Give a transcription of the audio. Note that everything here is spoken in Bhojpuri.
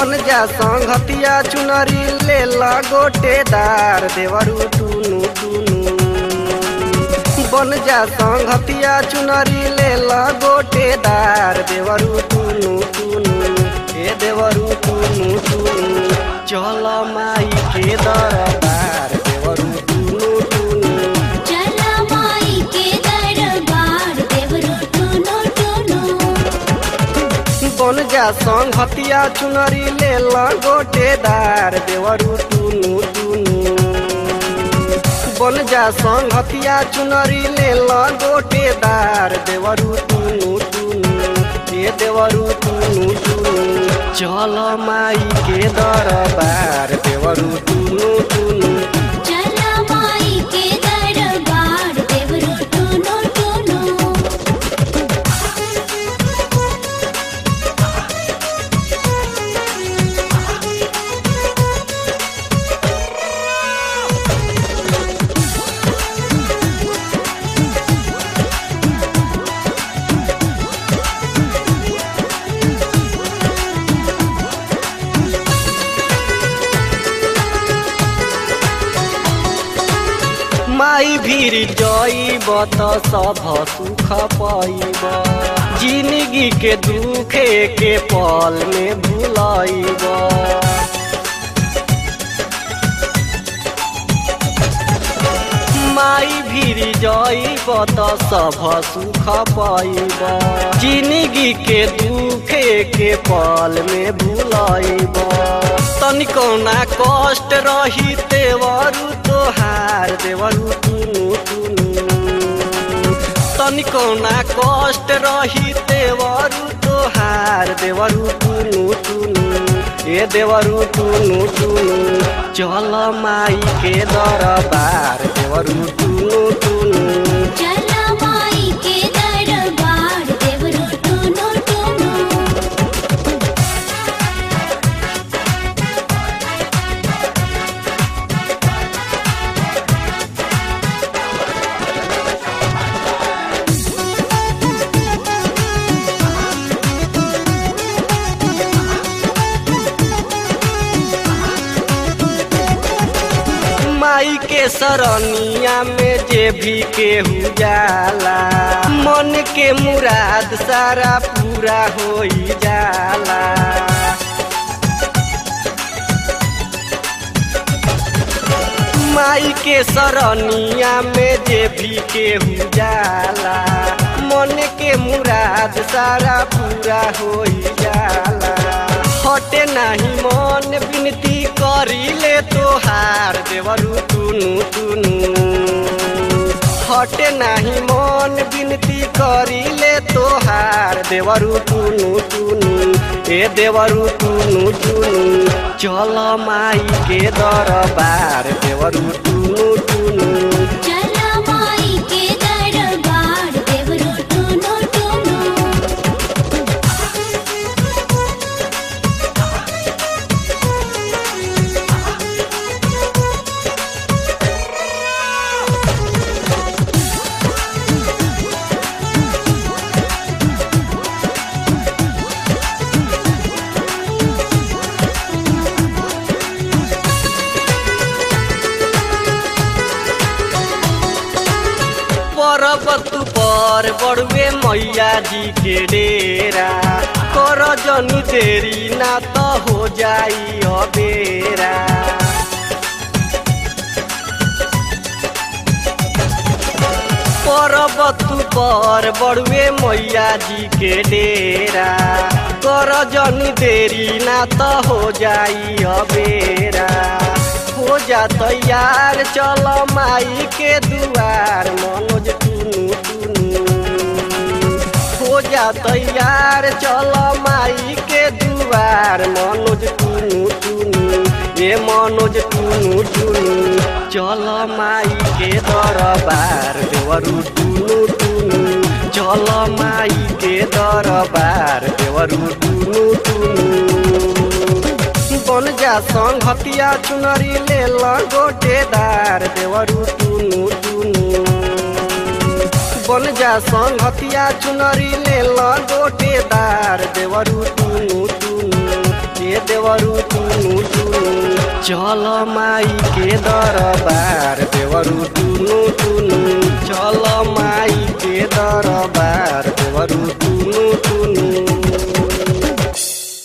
बन जा संगतिया चुनरी ले ला गोटेदार देवरू टुनु टुनु बन जा संगतिया चुनरी ले ला गोटेदार देवरू टुनु टुनु ए देवरू टुनु टुनु चल माई के दरबार देवरू टुनु टुनु चला माई के दरबार देवरू टुनु टुनु बन जा संगतिया चुनरी ले ला गोटेदार देवरू टुनु टुनु बन जा संगतिया चुनरी ले ला गोटेदार देवरू टुनु टुनु ए देवरू टुनु टुनु चल माई के दरबार देवरू टुनु टुनु चला माई के दरबार देवरू टुनु टुनु माई भीर जईब त सब सुख पाइब जिंदगी के दुखे के पल में भुलाइब माई भीर जईब त सब सुख पाइब जिंदगी के दुखे के पल में भुलाइब तनिको ना कष्ट रही देवरू तोहार देवरू टुनु टुनु तनिको ना कष्ट रही देवरू तोहार देवरू टुनु टुनु ए देवरू टुनु टुनु चल माई के दरबार देवरू टुनु टुनु चला माई के दरबार देवरू टुनु टुनु माई के सरनिया में जे भी केहू जाला मन के मुराद सारा पूरा हो जाला माई के सरनिया में जे भी केहू जाला मन के मुराद सारा पूरा हो जाला हटे नाही मन विनती करी ले तोहार देवरू टुनु टुनु हटे नाही मन विनती करी ले तोहार देवरू टुनु टुनु ए देवरू टुनु टुनु चल माई के दरबार देवरू टुनु टुनु चला माई के दरबार देवरू टुनु टुनु पर्वत पर बड़ुए मैया जी के डेरा कर जनी देरी ना तो हो जाई अबेरा पर्वत पर बड़ुए मैया जी के डेरा कर जनी देरी ना तो हो जाई अबेरा हो जा तैयार चल माई के दुआर मनोज टुनु टुनु हो जा तैयार चल माई के दुआर मनोज टुनु टुनु ए मनोज टुनु टुनु चल माई के दरबार देवरू टुनु टुनु चल माई के दरबार देवरू टुनु टुनु बन जा संगतिया चुनरी ले ला गोटेदार देवरू टुनु टुनु बन जा संगतिया चुनरी ले ला गोटेदार देवरू टुनु टुनु देवरू टुनु टुनु चल माई के दरबार देवरू टुनु टुनु चल माई के दरबार देवरू टुनु टुनु